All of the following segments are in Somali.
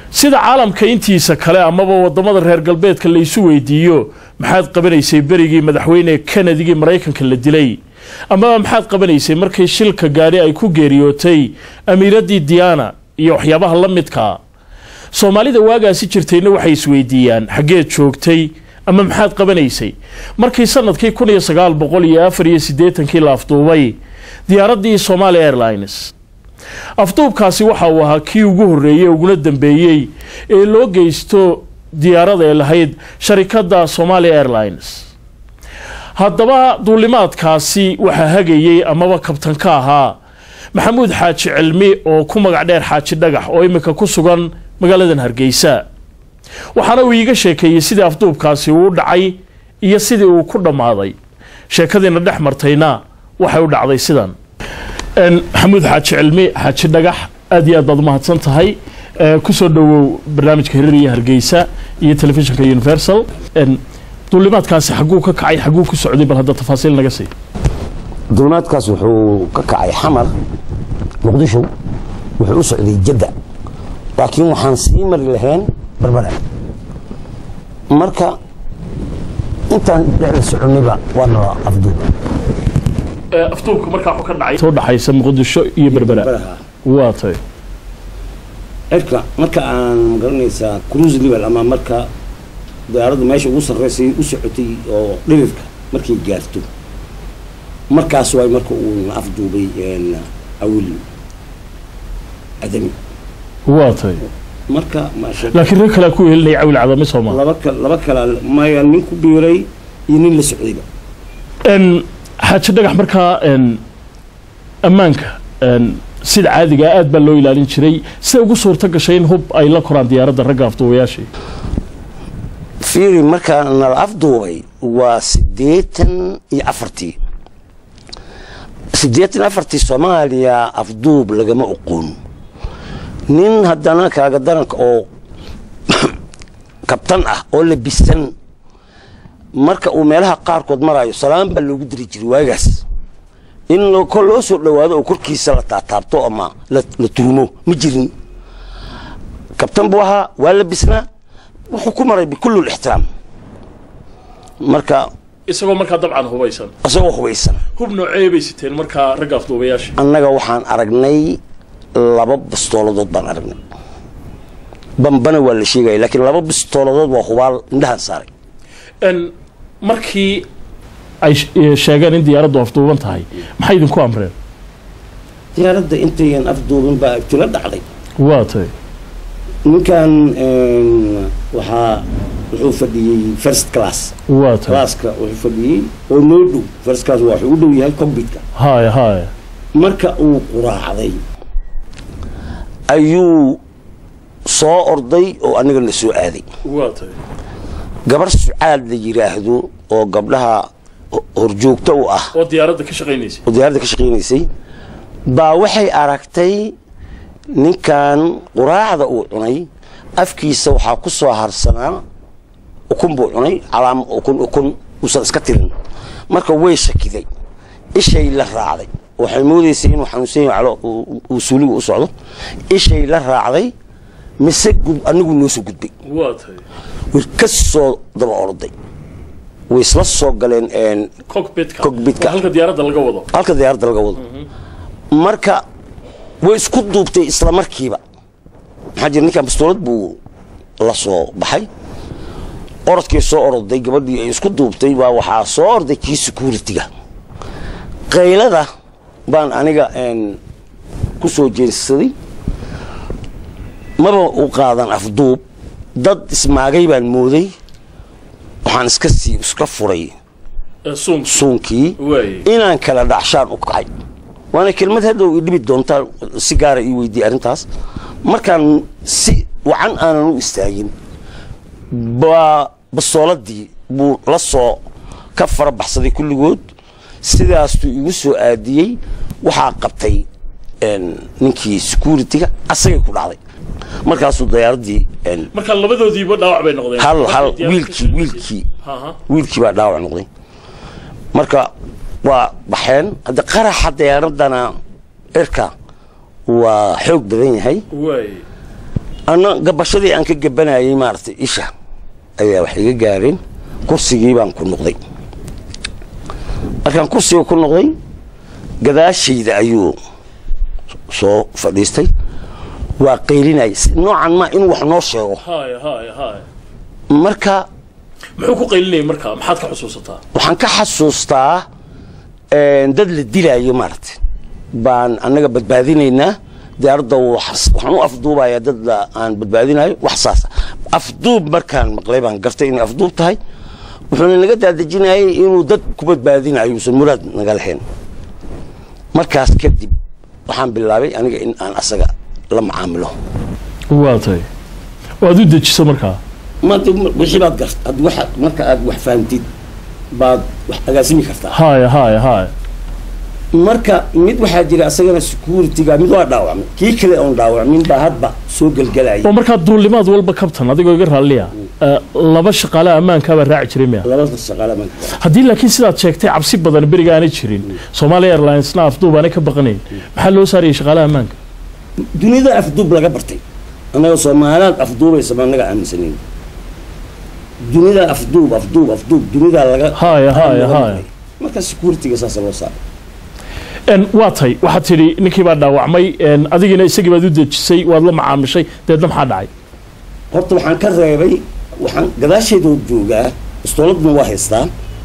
sida caalamka intiisa kale amaba wadamada reer galbeedka laysu weydiiyo maxaad qabanaysay berigii madaxweyne kennedygii maraykanka la dilay amaba maxaad qabanaysay markii shilka gaadhi ay ku geeriyootay amiiradii diana iyo waxyaabaha la midkaa soomaalida waagaasi jirtayna waxay isweydiiyaan xaggeed joogtay ama maxaad qabanaysay markii sanadkii kun iyo sagaal boqol iyo afar iyo siddeetankii la afduubay diyaaraddii somaali airlines afduubkaasi waxa uu ahaa kii ugu horreeyey uguna dambeeyey ee loo geysto diyaarada ee lahayd sharikadda somaali airlines haddaba duulimaadkaasi waxaa hagayey amaba kabtan ka ahaa maxamuud xaaji cilmi oo ku magac dheer xaaji dhagax oo imika ku sugan magaaladan hargeysa waxaana uu iiga sheekeeyey sidii afduubkaasi uu dhacay iyo sidii uu ku dhammaaday sheekadiina dhex martayna waxay u dhacday sidan maxamuud xaaji cilmi xaaji dhagax aad iyo aad baad umahadsan tahay kusoo dhowow barnaamijka hirar iyo hargeysa iyo telefishinka universal duulimaadkaasi xagguu ka kacay xagguu ku socday bal hadda tafaasiil naga sii duulimaadkaas wuxuu ka kacay xamar muqdisho wuxuu u socday jadda laakiin waxaan sii mari lahayn barbara marka intaan dhexda soconnayba waana la afduuba afduubka markaa wuxuu ka dhacay soo dhaxaysa muqdisho iyo berbera waa tay cirka marka aan magaranaysaa cruise level ama marka diyaaraddu meesha ugu sarreysay u socotay oo dhirifka markay gaarto markaas waay marka uu na afduubay awil adami waa tay marka maasha laakiin rag kalea ku helinaya cawil cadami soomaa laba ka laba kala maya nin ku biiray iyo nin la socdayba xaaji dhagax markaa ammaanka sida caadigaa aad baa loo ilaalin jiray sida ugu suurto gashay in hub ay la koraan diyaaradda ragga afduubayaashii fiiri markaa nala afduubay waa siddeetan iyo afartii siddeetan afartii soomaaliya afduub lagama oqoon nin haddana kaaga daranka oo kabtan ah oo labisan marka uu meelaha qaarkood maraayo salaan baa loogu diri jiray waagaas in kol loo soo dhowaado oo korkiisa la taataabto ama la tuumo ma jirin kabtan buu ahaa waa labisnaa wuxuu ku maray bikulli lixtiraam marka isagoo markaa dabcan hubaysan isagoo hubaysan hub noocee bay siteen markaa ragga afduubayaasha annaga waxaan aragnay laba bistooladood baan aragnay bambana waa la sheegaya laakiin laba bistooladood waa hubaal indhahaan saaray markii ay sheegeen in diyaaraddu afduuban tahay maxay idinku amreen diyaaradda intayan afduubin baa ibtila dhacday waa tay ninkan waxaa wuxuu fadhiyey first class waa tay classka wuxuu fadhiyey oo noo dhow first class waa wuxuu u dhow yahay combitka haya haya marka uu quraacday ayuu soo orday oo aniga na soo aaday waa tay gabar sucaad la yidhaahdo oo gabdhaha horjoogto u ah oo diyaaradda ka shaqaynaysay oo diyaaradda ka shaqaynaysay baa waxay aragtay ninkan quraacda uu cunay afkiisa waxaa ku soo harsanaa ukun buu cunay calaam ukun ukun uusan iska tirin marka way shakiday ishay la raacday waxay moodaysay inuu xanuunsan yahay calo uu suuliga u socdo ishay la raacday mise anigu noo soo gudbay waa tay way ka soo daba orday way isla soo galeen cockpitka Cockpitka. oo halka diyaaradda laga wado halka diyaaradda laga wado marka way isku duubtay isla markiiba maxaa jira ninkan bastoolad buu la soo baxay orodkay soo oroday gabadhii ay isku duubtay baa waxaa soo orday kii security-ga qaylada baan aniga ku soo jeensaday maba u qaadan afduub dad ismaagay baan mooday waxaan iska sii iska furay suunk suunkii waaye inaan kala dhacshaan u kacay waana kelmad haddow i dhibi doontaa si gaara ii weydiiyey arrintaas markaan si wacan aanan u istaagin baa bastooladii buu la soo ka fara baxsaday kulligood sidaastuu igu soo aadiyey waxaa qabtay ninkii security-ga asagay ku dhacday markaasuu diyaaradii marka labadoodiiba dhaawac bay noqdeen hal hal Markay diyaaradda ka wiilkii shaqaysay. wiilkii Aha. wiilkii baa dhaawac noqday marka waa baxeen hadda qaraxa diyaaradana cirka waa xoog badan yahay waaye anna gabashadii aan ka gabanayay maaragtay isha ayaa wax iga gaareen kursigii baan ku noqday markaan kursiga ku noqday gadaashayda ayuu soo fadhiistay waa qaylinaya noocan ma inuu wax noo sheego haya haya haya marka muxuu ku qaylinayay markaa maxaad ka xusuusataa waxaan ka xasuustaa een, dad la dilaayo maaragtay baan annaga badbaadinaynaa diyaaradda wax- waxaan u afduubayaa dad la- aan badbaadinayo wax saasa afduub markaan maqlay baan gartay inay afduub tahay wuxuuna naga daadejinayay inuu dad ku badbaadinayo uusan muraad naga lahayn markaas kadib waxaan bilaabay aniga in aan asaga la macaamilo waa tahay waad u dejiso markaa maanta wixii baad gart ad waxa marka aad wax fahamtid baad wax agaasimi kartaa haya haya haya marka mid waxaa jira asagana securityga mid waa dhaawacmay kii kale oon dhaawacmin baa hadba soo gelgelaya oo markaa duulimaad walba kabtan adigoo iga raalliya eh, laba shaqaale ammaankaabaa raaci jiray miya labada shaqaale baan haddii laakiin sidaad sheegtay cabsi badan beriga aanay jirin Somalia Airlinesna afduub aanay ka baqanayn maxaa loo saarayay shaqaalaha ammaanka dunida afduub laga bartay annaga soomaaliyaad afduubaysa ma annaga aaminsanayn dunida afduub afduub afduub dunida laga Haya, haya, laga haya. maray. marka securityga saasa loo saaray En, waa tay waxaad tidhi ninkii baa dhaawacmay en, adigiina isagii baad u dejisay waad la macaamishay deedna maxaa dhacay horta waxaan ka reebay waxaan gadaasheedoo joogaa istooladna waa haystaa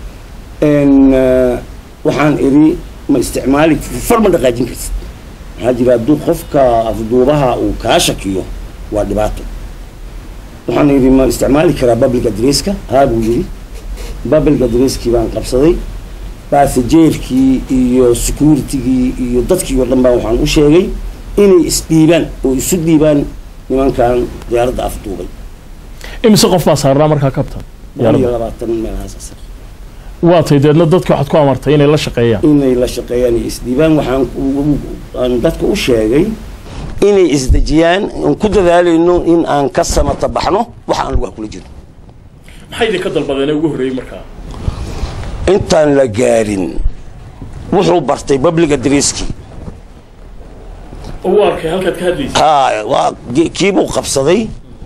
n waxaan idhi ma isticmaali far ma dhaqaajin kartid maxaa jira hadduu qofka afduubaha uu kaa shakiyo waa dhibaato waxaan idhi ma isticmaali karaa public adresska haa buu yidhi public adresskii baan qabsaday basajeerkii iyo securitygii iyo dadkii oo dhan baa waxaan u sheegay inay isdhiibaan oo isu dhiibaan nimankan diyaaradda afduubay imise qof baa saarnaa markaa kabtan boqol iyo labaatan meelahaas asar waa tay deedna dadka waxaad ku amartay inay la shaqeeyaan inay la shaqeeyaan iyo isdhiibaan waxaan u- aan dadka u sheegay inay isdejiyaan aan ku dadaalayno in aan ka samata baxno waxa aan lugaha kula jiro maxay idinka dalbadeen ugu horreeyey markaa intaan la gaarin wuxuu bartay public adresskii oo u arkay halkaad ka hadlaysay haa waa ge- kiibuu qabsaday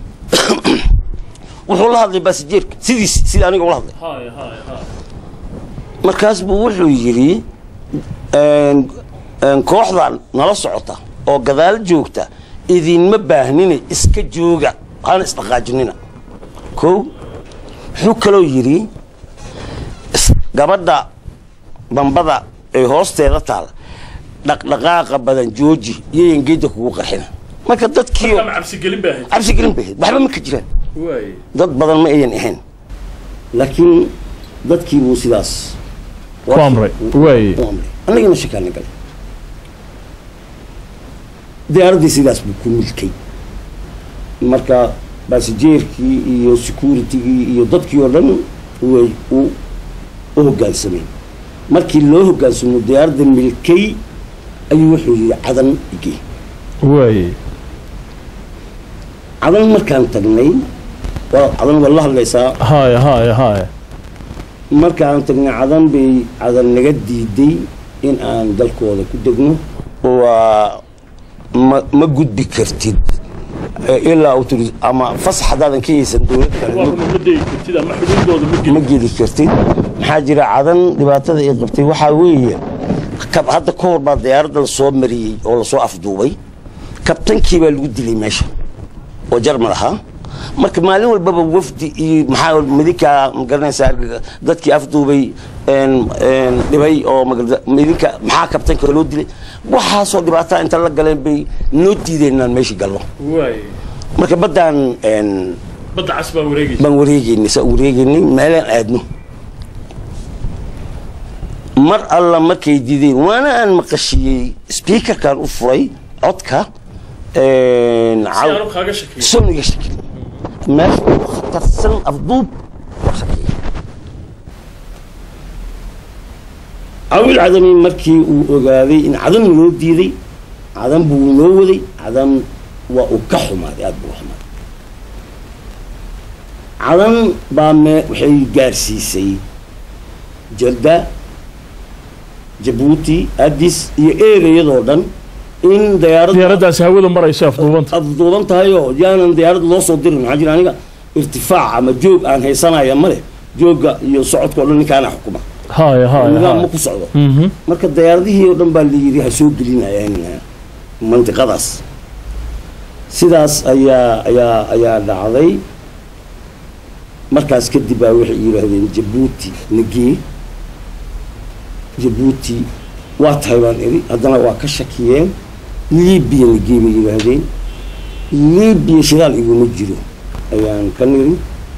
wuxuu la hadlay basajeerka sidiis sida aniga ula hadlay haya haya haya markaas buu wuxuu yidhi een, een, kooxdan nala socota oo gadaal joogta idinma baahnine iska jooga hana isdhaqaajinina kow wuxuu kaloo yidhi is- gabadha bambada ee hoosteeda taal dhaqdhaqaaqa badan jooji iyoyan geedda kugu qarxina marka dadkii ama cabsigelin baa ahayd cabsi gelin bay ahayd waxba ma ka jiraan waay dad badan ma ayan ahayn laakiin dadkii buu sidaas ku amray waay u amray annagana shakaana galay diyaaraddii sidaas buu ku milkay marka basajeerkii iyo securitygii iyo dadkii oo dhan way u u hoggaansamay markii loo hoggaansamo diyaaradda milkay ayuu wuxuu yidhi cadan igey waay cadan markaan tagnay waa cadan waa la hadlaysaa haya haya haya markaan tagnay cadan bay cadan naga diiday in aan dalkooda ku degno waa ma ma gudbi kartid Eh, ilaa uu tiri ama fasax haddaadan ka haysan dowlad kale waa ma- kuma ma degi kartid ama xuduudooda ma ma gelin geli kartid maxaa jira cadan dhibaatada ay qabtay waxaa weeye kab- hadda ka hor baa diyaaradda lasoo mariyey oo lasoo afduubay kabtankii baa lagu dilay meesha oo jarmal ahaa marka maalin walbaba wafdi iyo maxaa midinka magaranaysa argaga dadkii afduubay een een dhibay oo magarada- midinka maxaa kabtanka loo dilay waxaasoo dhibaataa inta la galeen bay noo diideen inaan meeshii galno waay marka baddaan een badda cas baa wareegaysa baan wareegeynay saa wareegeynay meelaan aadno mar alla markay dideen waana aan maqashiyey speakerkan u furay codka een, si caw- aanu kaaga shakiyo son iga shakin meesha ugu khatarsan afduub waa shakiya cawil cadami markii uu ogaaday in cadan loo diiday cadan buu noo waday cadan waa uu ka xumaaday aada buu u xumaaday cadan baa me waxay gaarsiisay jadda jabuuti addis iyo ereyadoo dhan in dayaaradda diyaaraddaasi hawada marayso afduubanta afduuban tahay oo yaanan dayaaradda loo soo dirin maxaa jira aniga irtifaac ama joog aan haysanaya ma leh joogga iyo socodka o dhan ninkaana xukuma haya haya nidaam ma haya ku socdo Mhm. marka dayaaradihii oo dhan baa la yidhi ha soo gelinayaan mantiqadaas sidaas ayaa ayaa ayaa dhacday markaas kadib baa waxay yidhaahdeen jabuuti nagee jabuuti waa tahay baan idhi haddana waa ka shakiyeen libiya nagee bay yidhaahdeen libiya shidaal iguma jiro ayaan ka niri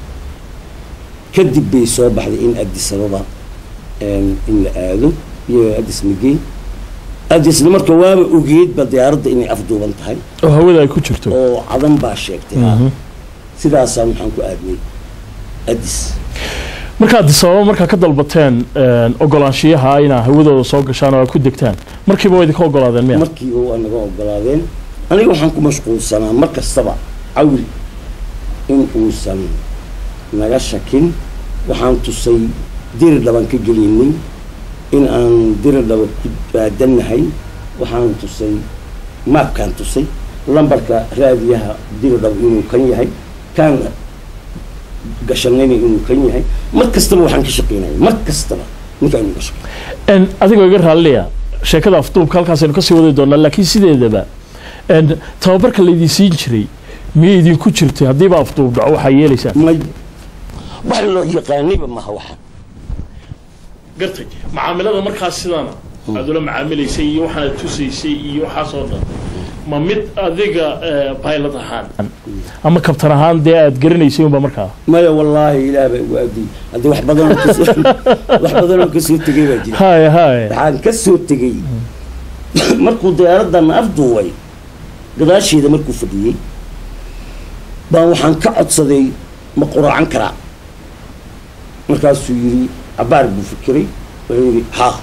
kadib bay soo baxday in addis ababa een, in la aado iyo addis nagee addisna marka waaba ogeedba diyaaradda inay afduuban tahay oo hawada ay ku jirto oo cadan baa sheegtay Mhm. sidaasaan waxaan ku aadnay addis marka addis ababa markaa ka dalbateen een, ogolaanshiyaha inaa hawadooda soo gashaan oo aad ku degtaan markiiba waa idinka ogolaadeen miya markii waa naga ogolaadeen aniga waxaan ku mashquulsanaa mar kastaba cawil in uusan naga shakin waxaan tusay diri dhaban ka gelinay in aan diri dhaba ku baadannahay waxaan tusay maabkaan tusay lambarka raadiyaha diri dhaba inuu kan yahay kaan gashanayna inuu kan yahay mar kastaba waxaan ka shaqaynaya mar kastaba ninkaan inuu ka shaqeyn Een, adigoo iga raalliya sheekada afduubka halkaasaynu kasii wadi doonaa laakiin sideedaba een, tababarka laydin siin jiray miyay idinku jirtay haddiiba afduub dhaco waxaa yeelaysaan may wax loo yaqaanayba maha waxa gartay macaamilada markaas sidaana aad ula macaamilaysay iyo waxaanad tusaysay iyo waxaasoo dhan ma mid adiga pilot ahaan ama kabtan ahaan dee aad garanaysay unba markaa maya wallaahi ilaah baa igu aadiyey haddii wax badanoo kasoo wax badanoo kasoo tegay baa jira haya haya waxaan ka soo tegey markuu diyaaraddan afduubay gadaasheeda markuu fadhiyey baan waxaan ka codsaday ma quraacan karaa markaasuu yidhi cabaar buu fikiray wuxuu yidhi haa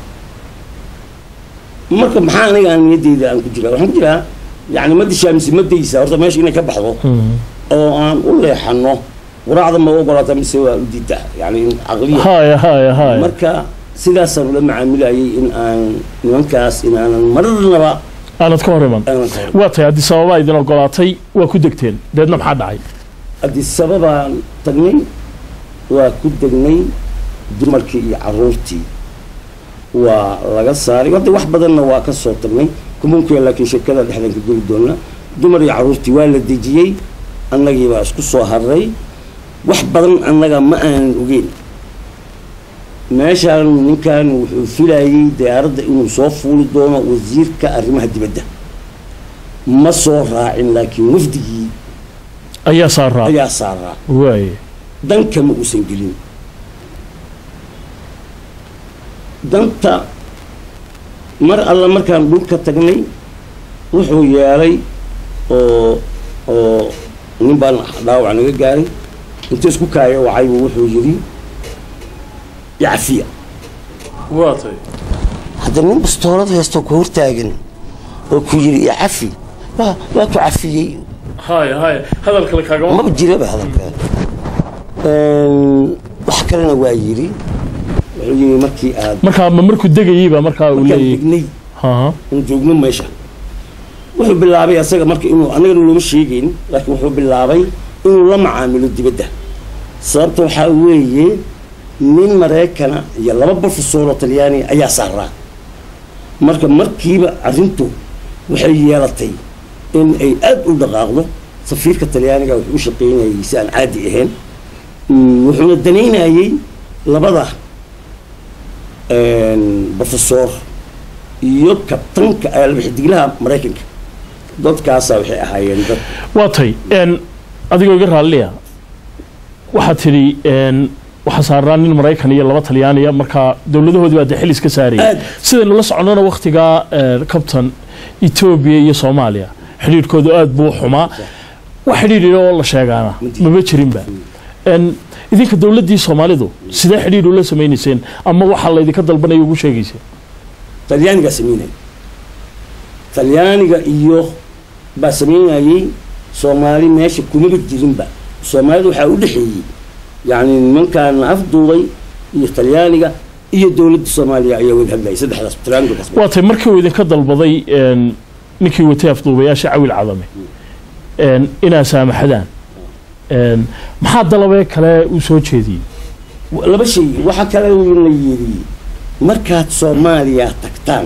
marka maxaa aniga aan niyaddeyda aan ku jiraa waxaan ku jiraa yani ma dishaa mise ma daysa horta meesha inay ka baxdo oo aan u leexano quraacda ma u ogolaata mise waa u diidaa yani caqliya haya haya haya marka sidaasaan ula macaamilayay in aan nimankaas in aanan marnaba aanad ka hor iman aanan ka hor waa tahay haddii sababa idin ogolaatay waa ku degteen deedna maxaa dhacay adisababaan tagnay waa ku degnay dumarkii iyo caruurtii waa laga saaray hadda wax badanna waa ka soo tagnay kumunkuya laakiin sheekada dhexdan ka geli doona dumar iyo caruurtii waa la dejiyey annagii baa isku soo haray wax badan annaga ma aanan ogeyn meeshaan ninkan wuxuu filayay diyaaradda inuu soo fuuli doono wasiirka arrimaha dibadda ma soo raacin laakiin wafdigii ayaa saaraa ayaa saaraa waaye danka ma uusan gelin danta mar alla markaan dhulka tagnay wuxuu yeelay oo oo nin baan dhaawac naga gaaray inta isku kaaya wacaybu wuxuu yidhi yacfiya waa tahay hadda nin bastoolad haysto ku hortaagan oo ku yidhi icafi waa waa ku cafiyey haya haya hadal kale kaagama maba jiraba hadalka wax kalena waa yidhi wuxuu yidhi markii aad markaa ma markuu degayeyba markaa uu markaan leeyahay degnay haha aan joogno meesha wuxuu bilaabay asaga marka inuu anagana looma sheegayn laakiin wuxuu bilaabay inuu la macaamilo dibadda sababta waxaa weeye nin maraykana iyo laba profesor oo talyaani ayaa saaraa marka markiiba arrintu waxay yeelatay in ay aad u dhaqaaqdo safiirka talyaaniga wuxuu u shaqaynayay si aan caadi ahayn Mm, wuxuuna danaynayay labada profesor iyo kabtanka albaxidiglaha maraykanka dadkaasaa waxay ahaayeen dad waa tay n adigoo iga raalliya waxaad tidhi n waxaa saaraa nin maraykan iyo laba talyaaniya markaa dowladahoodii baa dee xil iska saarayay Aad. sidaynu la soconnona wakhtigaa kabtan etoobiya iyo soomaaliya xidhiidhkoodu aad buu u xumaa wax xidhiidh oo la sheegaana maba jirinba n idinka dowladdii soomaalidu sidee xidhiidh ula samaynayseen ama waxaa laydinka dalbanaya ugu sheegayseen talyaanigaa samaynayay talyaaniga iyo baa samaynayay soomaali meesha kumaba jirinba soomaalida waxaa u dhexeeyey yacni nimankaan afduubay iyo talyaaniga iyo dowladda soomaaliya ayaa wada hadlayay saddexdaas talyaaniga waa tay markii uu idinka dalbaday n ninkii watay afduubayaasha cawil cadame een, inaa saamaxdaan een, maxaa dalabee kale uu soo jeediyey laba shay waxaa kale la yidhi markaad soomaaliya tagtaan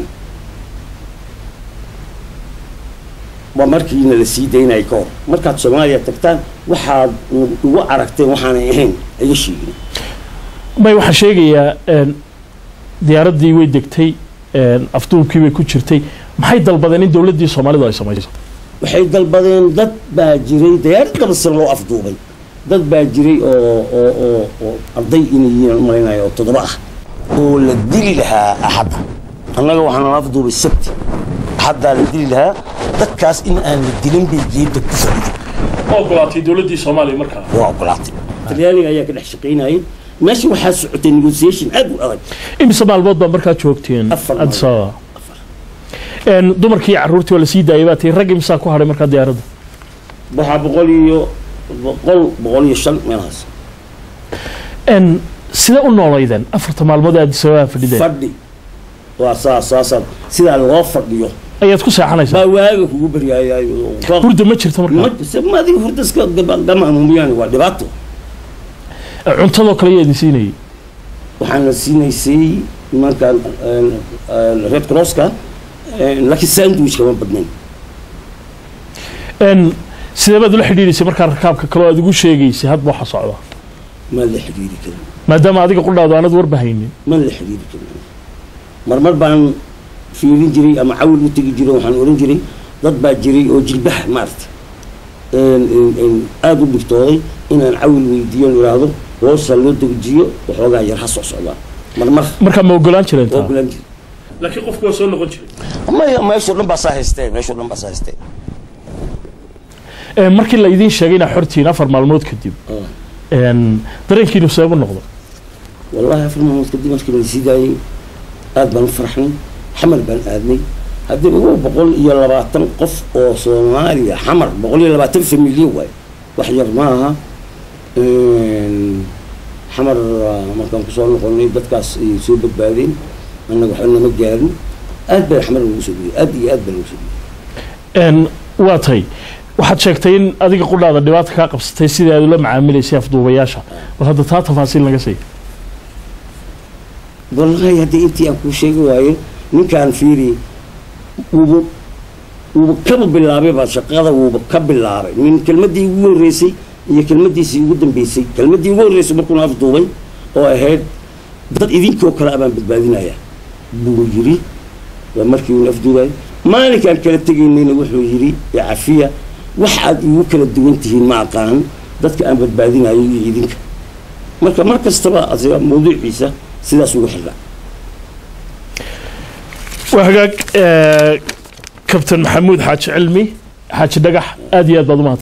waa markiina la sii daynaya ka hor markaad soomaaliya tagtaan waxaad igu aragteen waxaanay ahayn iga sheegin may waxaan sheegayaa een, diyaaraddii way degtay een, afduubkii bay ku jirtay maxay dalbadeen in dowladdii soomaalidu ay samayso waxay dalbadeen dad baa jiray diyaarad laba sano loo afduubay dad baa jiray oo oo oo oo arday inay yihiin aan u malaynayo oo toddoba ah oo la dili lahaa axadda annaga waxaan la afduubay sabti axaddaa la dili lahaa dadkaas in aan la dilin bay geedda ku fadhiday ogolaatay dowladdii soomaaliya markaa waa ogolaatay talyaaniga ayaa ka dhex shaqaynayay meesha waxaa socotay negotiation aad u adag imise maalmood baa markaa joogteen Afar addis ababa Een, dumarkii iyo carruurtii waa la sii daayay baa tii rag imisaa ku hadhay markaa diyaaradda waxaa boqol iyo boqol boqol iyo shan meelahaas Een, sidee u noolaydeen afarta maalmood ee addis ababa fadhideen fadhi waa saas saasaad sidaa loo fadhiyo ayaad ku seexanaysaa baa waaga kugu baryaayay hurda ma jirto markaa ma adiga horta iska gama amuumiyaan waa dhibaato cuntadoo kale yaa idin siinayay waxaan la siinaysay markaan red crosska laakiin sandwich kama badnayn Een, sidee baad ula xidhiidhaysay markaa rakaabka kaloo aad ugu sheegaysay hadba waxa socda ma la xidhiiri karin maadaama adiga qudhaadu aanad warba haynin ma la xidhiiri karin marmar baan fiirin jiray ama cawil u tegi jiray waxaan oran jiray dad baa jiray oo jilbaha maarata aada u dhigtooday inaan cawil weydiiyo idhaahdo hoosa loo dejiyo waxoogaa yar ha soo socdaan marmar markaa ma ogolaan jireen waa taa gulaan jiray laakiin qofku waa soo noqon jiray maya meeshoo dhan baa saa haystee meeshoo dhan baa saa haystee Een, markii la idiin sheegay inaa xortiin afar maalmood kadib een, dareenkiinu seebu noqdo والله في الموت قديم مشكلة السيداي آد بن فرحني حمر بن آدمي هدي هو بقول يلا باتن قف أو صوماليا حمر بقول يلا باتن في مليون واي وحجر معها إن حمر ما كان كسول نقولني بدكاس يسوي بعدين أنا وحنا مجارن آد بن حمر المسؤولية آد آد بن المسؤولية Een, waa tay waxaad sheegtay in adiga qudhaada dhibaata kaa qabsatay sidii aad ula macaamilaysay afduubayaasha bal hadda taa tafaasiil naga sii والله هدي أنت أكو شيء واي من كان فيري وب وبكب باللعبة بس شقادة وبكب باللعبة من كلمة دي يقول رئيسي هي كلمة دي سيقول بيسي كلمة دي يقول رئيسي بكون أفضل أو أهد dad idinkoo kale abaan badbaadinaya buu yiri waa markii uu afduubay maalinkaan kala tegaynayna wuxuu yiri ya cafiya wax aad igu kala duwan tihiin ma aqaan dadka aan badbaadinayo iyo idinka marka mar kastaba asiga mawduuciisa sidaas ugu xirra waa hagaag kabtan maxamuud xaaji cilmi xaaji dhagax aad iyo aad baad u mahad